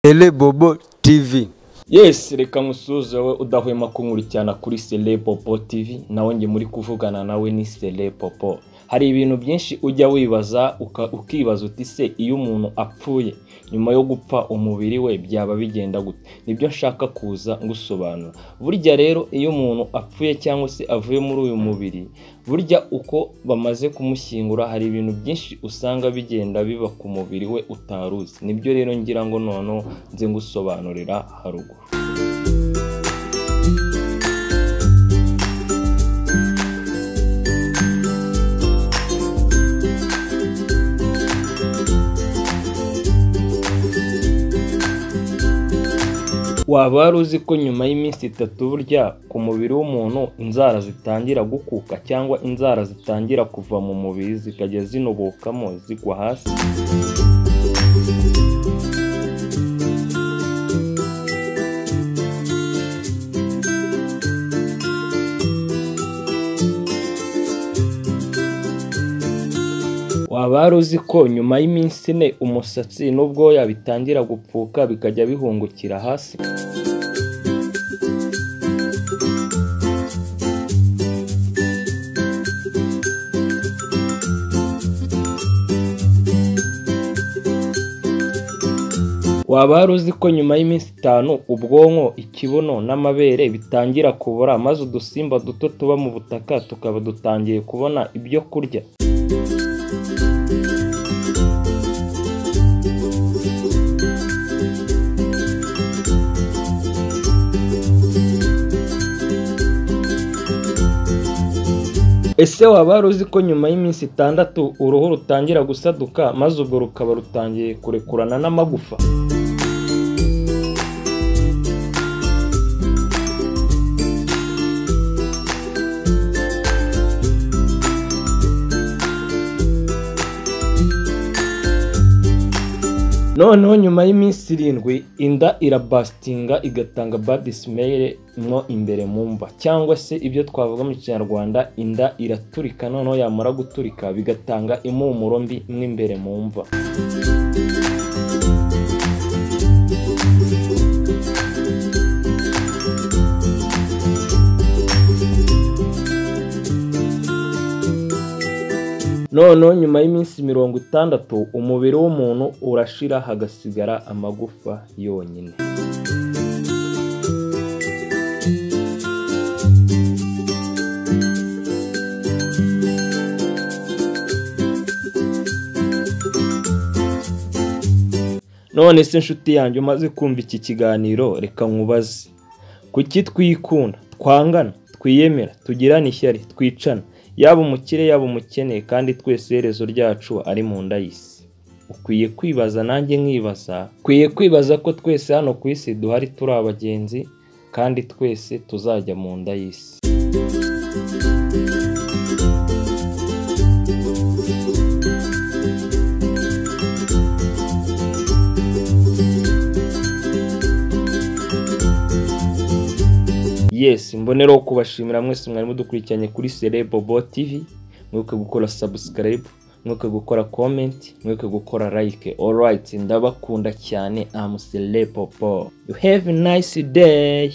Sele Bobo TV yesi reka musuze wowe udahwema kunkurikirana kuri sele popo tv nawe njye muri kuvugana nawe ni sele popo hari ibintu byinshi ujya wibaza uka- ukibaza uti se iyo umuntu apfuye nyuma yo gupfa umubiri we byaba bigenda gute nibyo nshaka kuza ngusobanura burya rero iyo umuntu apfuye cyangwa se avuye muri uyu mubiri burya uko bamaze kumushyingura hari ibintu byinshi usanga bigenda biba ku mubiri we utari uzi nibyo rero ngira ngo noneho nze ngusobanurira haruguru waba wari uzi ko nyuma y'iminsi itatu burya ku mubiri w'umuntu inzara zitangira gukuka cyangwa inzara zitangira kuva mu mubiri zikajya zinubukamo zigwa hasi waba wari uzi ko nyuma y'iminsi ine umusatsi n'ubwoya bitangira gupfuka bikajya bihungukira hasi waba wari uzi ko nyuma y'iminsi itanu ubwonko ikibuno n'amabere bitangira kubora maze udusimba duto tuba mu butaka tukaba dutangiye kubona ibyo kurya ese waba wari uzi ko nyuma y'iminsi itandatu uruhu rutangira gusaduka maze ubwo rukaba rutangiye kurekurana n'amagufa noneho nyuma y'iminsi irindwi inda irabasitinga igatanga bad smell mo imbere mu mva cyangwa se ibyo twavuga mu kinyarwanda inda iraturika noneho yamara guturika bigatanga impumuro mbi mo imbere mu mva noneho nyuma y'iminsi mirongo itandatu umubiri w'umuntu urashira hagasigara amagufa yonyine none se nshuti yanjye umaze kumva iki kiganiro reka nkubaze kuki twikunda twangana twiyemera tugirana ishyari twicana yaba umukire yaba umukene kandi twese iherezo ryacu ari mu nda y'isi ukwiye kwibaza nanjye nkibaza ukwiye kwibaza ko twese hano ku isi duhari turi abagenzi kandi twese tuzajya mu nda y'isi yes mbonereho kubashimira mwese mwari mudukurikiranye kuri Bobo tv mwibuke gukora subscribe mwibuke gukora comment mwibuke gukora like alright ndabakunda cyane am popo you have a nice day